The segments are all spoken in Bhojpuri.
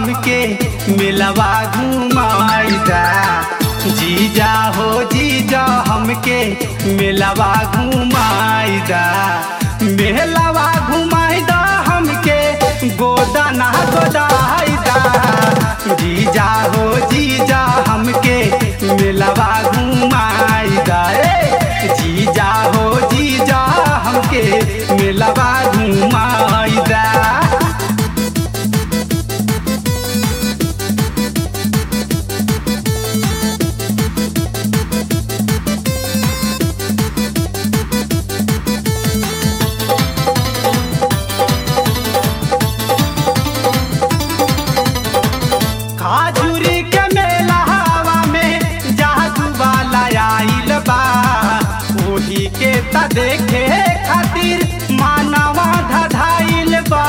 हमके मिलवा घुमाईदा जीजा हो जीजा हमके मिलवा घुमाईदा मेलवा घुमाईदा हमके गोदाना गोदाईदा जीजा हो जीजा हमके मिलवा घुमाईदा ए जीजा हो जीजा हमके मिलवा घुमाईदा खाजुरी के मेला हवा में जादू वाला आइल बा ओही के त देखे खातिर मानवा धधाइल बा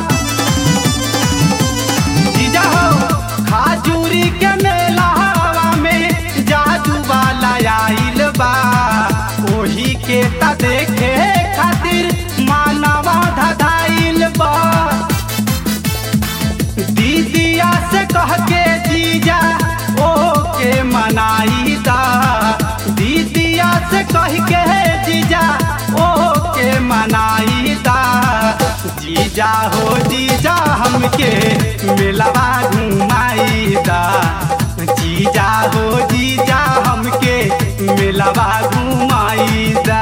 जीजा हो खाजुरी के मेला हवा में जादू वाला आइल बा ओही के त देखे खातिर मानवा धधाइल बा दीदिया से कह के जीजा ओ के मनाईदा दीदिया से कह के जीजा ओ के मनाईदा जीजा हो जीजा हमके मिलवा घुमाईदा जीजा हो जीजा हमके मिलवा घुमाईदा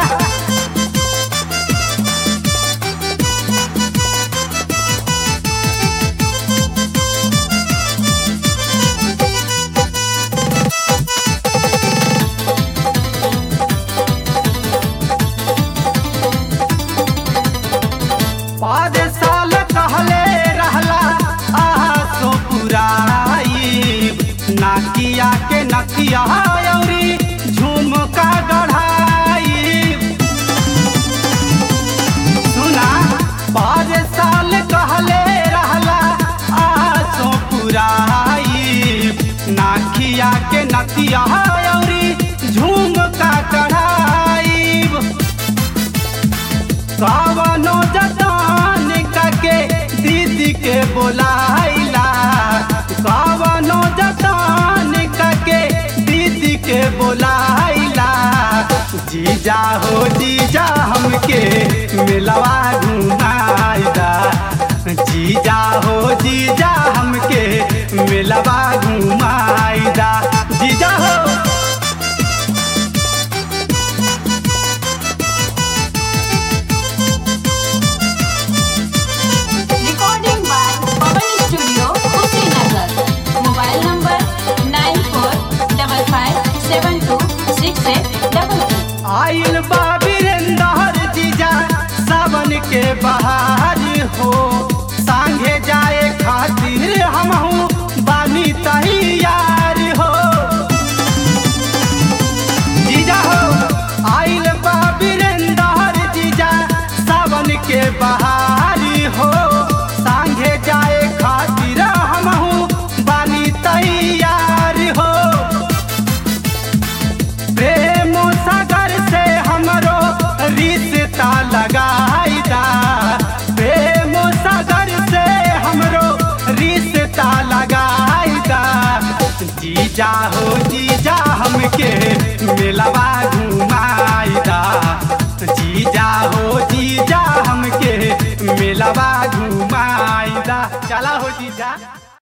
पाँच साल कहले रहला आहा सो पुराई नाकिया के नकिया औरी झुमका गढ़ाई सुना पाँच साल कहले रहला आहा सो पुराई नाकिया के नकिया औरी झुमका गढ़ाई कवनो जतान के दीदी के बोलाइला कवनो जतान के दीदी के बोलाइला जीजा हो जीजा हमके मिलवा घुमाइदा जीजा हो जीजा हमके मिलवा घुमाइदा जीजा हो Recording by Pawan Studio, Kushinagar. Mobile number nine four double five seven two six eight double two. आइल बा वीरेंद्र जीजा सावन के बहार हो सांगे जाए खातिर हमहू बानी तैयार हो जीजा हो आइल बा वीरेंद्र जीजा सावन के बहार हो सांगे जाए खातिर हमहू बानी तैयार हो प्रेम सागर से हमरो रिश्ता लगाईदा प्रेम सागर से हमरो रिश्ता लगाईदा जीजा हो जीजा हमके मिलवा घुमाईदा जीजा हो जीजा हमके मिलवा घुमाईदा चला हो जीजा